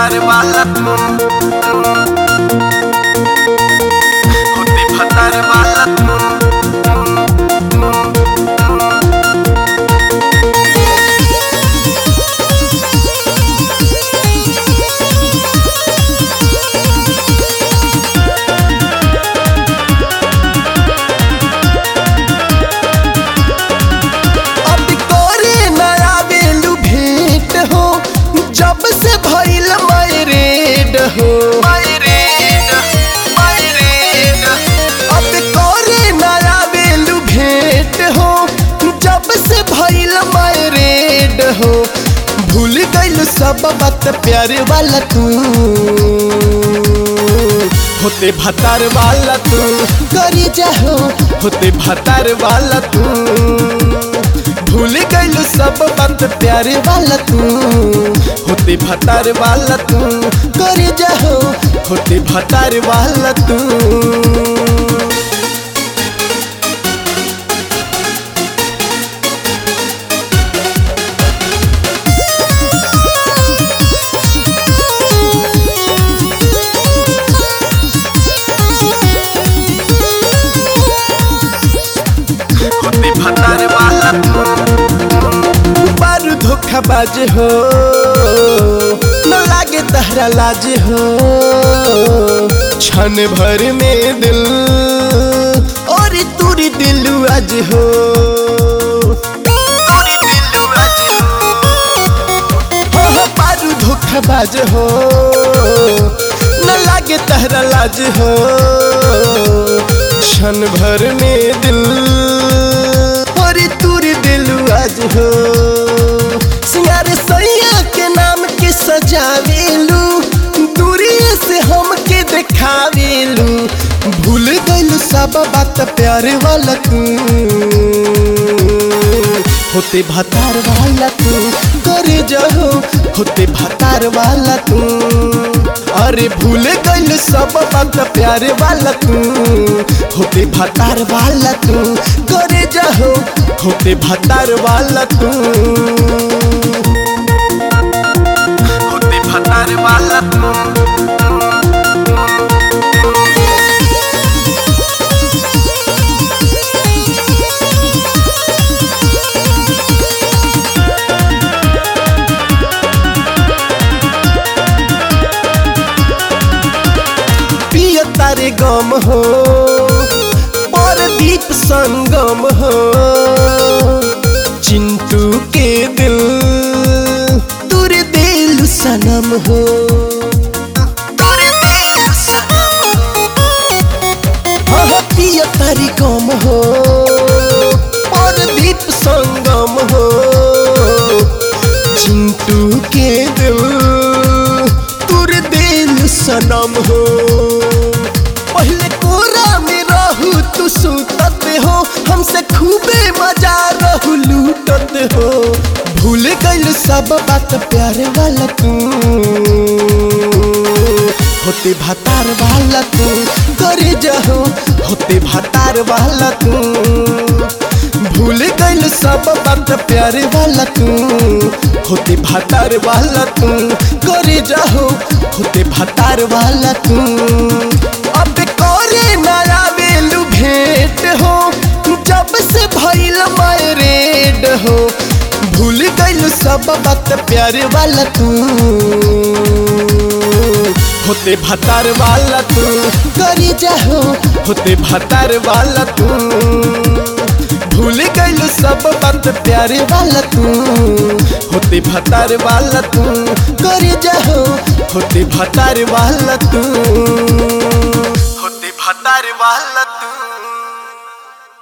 भतार वाला होते भतार वाला अब तोरे नया बेलू भेंट हो जब से भइल मैरेड हो मायरेड मायरेड अब तोरे नया बेलू भेंट हो जब से भइल मैरेड हो भूल गइल सब बात प्यार वाला तू होते भतार वाला तू करी जाहो होते भतार वाला तू भूल गइल सब बात प्यार वाला तू होते भतार वाला तू करी जाहो होते भतार वाला तू होते भतार वाला बारू धोखाबाज हो न लागे तहरा लाज हो क्षण भर में दिल और तूरी दिलू आज हो तोरी दिलू आज हो हो बारू धोखाबाज हो न लागे तहरा लाज हो क्षण भर में दिल और तूरी दिलू आज हो सिंगार सैया के नाम के सजावेलू दूरी से हमके देखावेलू भूल गइल सब बात प्यार वाला तू होते भतार वाला तू करे जहो होते भतार वाला तू अरे भूल गइल सब बात प्यार वाला तू होते भतार वाला तू करे जहो होते भतार वाला तू होते भतार वाला पिय तारे गम हो पर दीप संगम हो चिंटू के दिल तुर दिल सनम हो तोरे दिल सनम हाँ हाँ, पिय तारी गम हो पर दीप संगम हो चिंटू के दिल तुर दिल सनम हो पहले कोरा में रहू तू सुतत हो हमसे खूबे मजा रहू लूटत हो भूल गइल सब बात प्यार वाला तू होते भतार वाला तू करे जहो होते भतार वाला तू भूल गइल सब बात प्यार वाला तू होते भतार वाला तू करे जहो होते भतार वाला तू अब करे नया बेलू भेंट हो जब से भइल मैरेड हो भूल गइल सब बात प्यार वाला तू होते भतार वाला तू करी जाहो होते भतार वाला तू भूल गइल सब बात प्यार वाला तू होते भतार वाला तू करी जाहो होते भतार वाला तू होते भतार वाला